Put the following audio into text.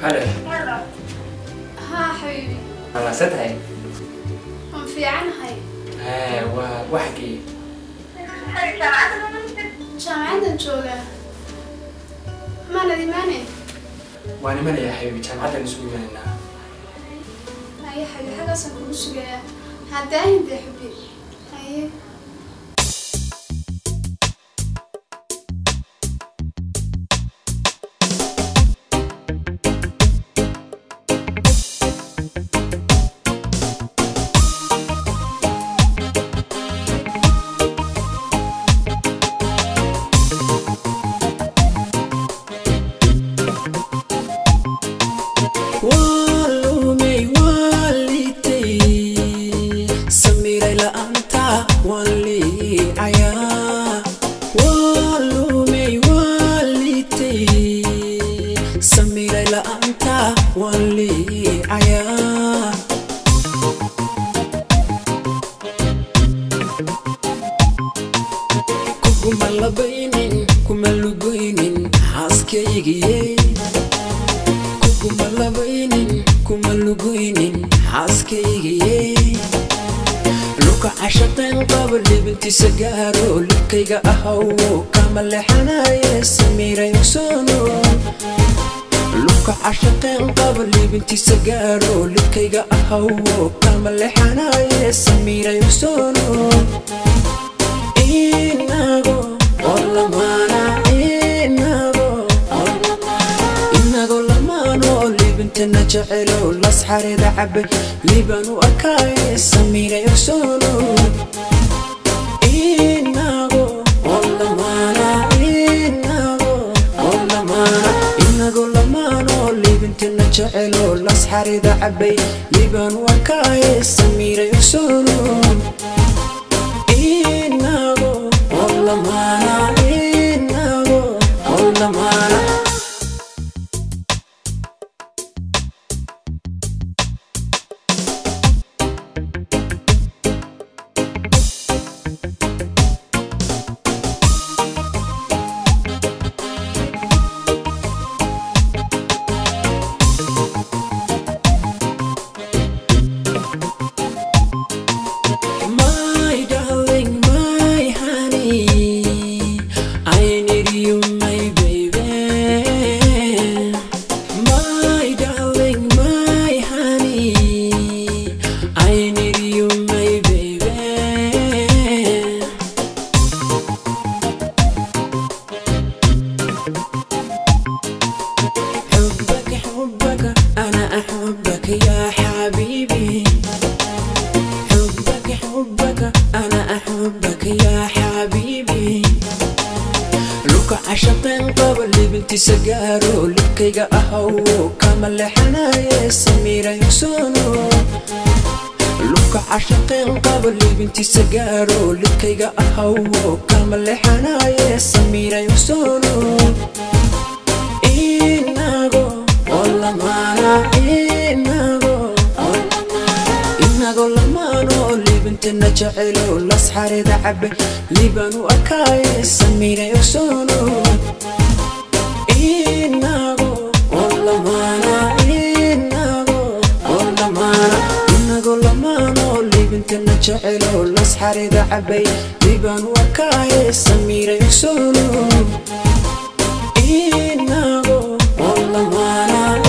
halo haa xabiibi wanaagsan tahay waan fiicanahay Haa, waa waxgii jaamacaddan joogaa maanad imaanayn waan imanayaa xabiibi jaamacaddan isugu imanaynaa haye xabiib xaggaasaan kugu sugayaa haddaahin dee xubi haye Walumay walitay Samiray la'aanta walicaya Walumay walitay Samiray la'aanta walicaya Kuguma labaynin kuma lugoynin xaaskaygiyey kuma labaynin kuma lugoynin xaaskaygiye luka cashaqeen qaba libintiisa gaaro libkayga ahawo kama lexanaye samiray ogsoono luka cashaqeen qaba libintiisa gaaro libkayga ahawo kama lexanaye samiray ogsoono inago orlamaana inago inagoo lamaanoo liibintana jecelo lasxarida cabe liibaan u arkaaye samiiray ogsoono inago oo lamaana inago oo lamaana inagoo lamaanoo liibintana jecelo lasxarida cabay liibaan u arkaaye samiiray ogsoono inago oo lamaana inago oo lamaana My darling, my honey, I need you, my baby. My darling, my honey, I need you, my baby. حبك حبك أنا أحبك يا حبيبي حبك حبك أنا أحبك يا حبيبي لك عشقين قبل بنتي سجارو لكيغا أهو كما لحنايا سميرة يكسونو لك عشقين قبل بنتي سجارو لكيغا أهو كما لحنايا سميرة يكسونو inago olamana inago inago lamano libintana jecelo lasxarida cabe liibaan u arkaaye samiiray ogsoono inago olamana inago olamana inago lamano libintana jecelo lasxarida cabay liibaan u arkaaye samiiray ogsoono inago oo lamaana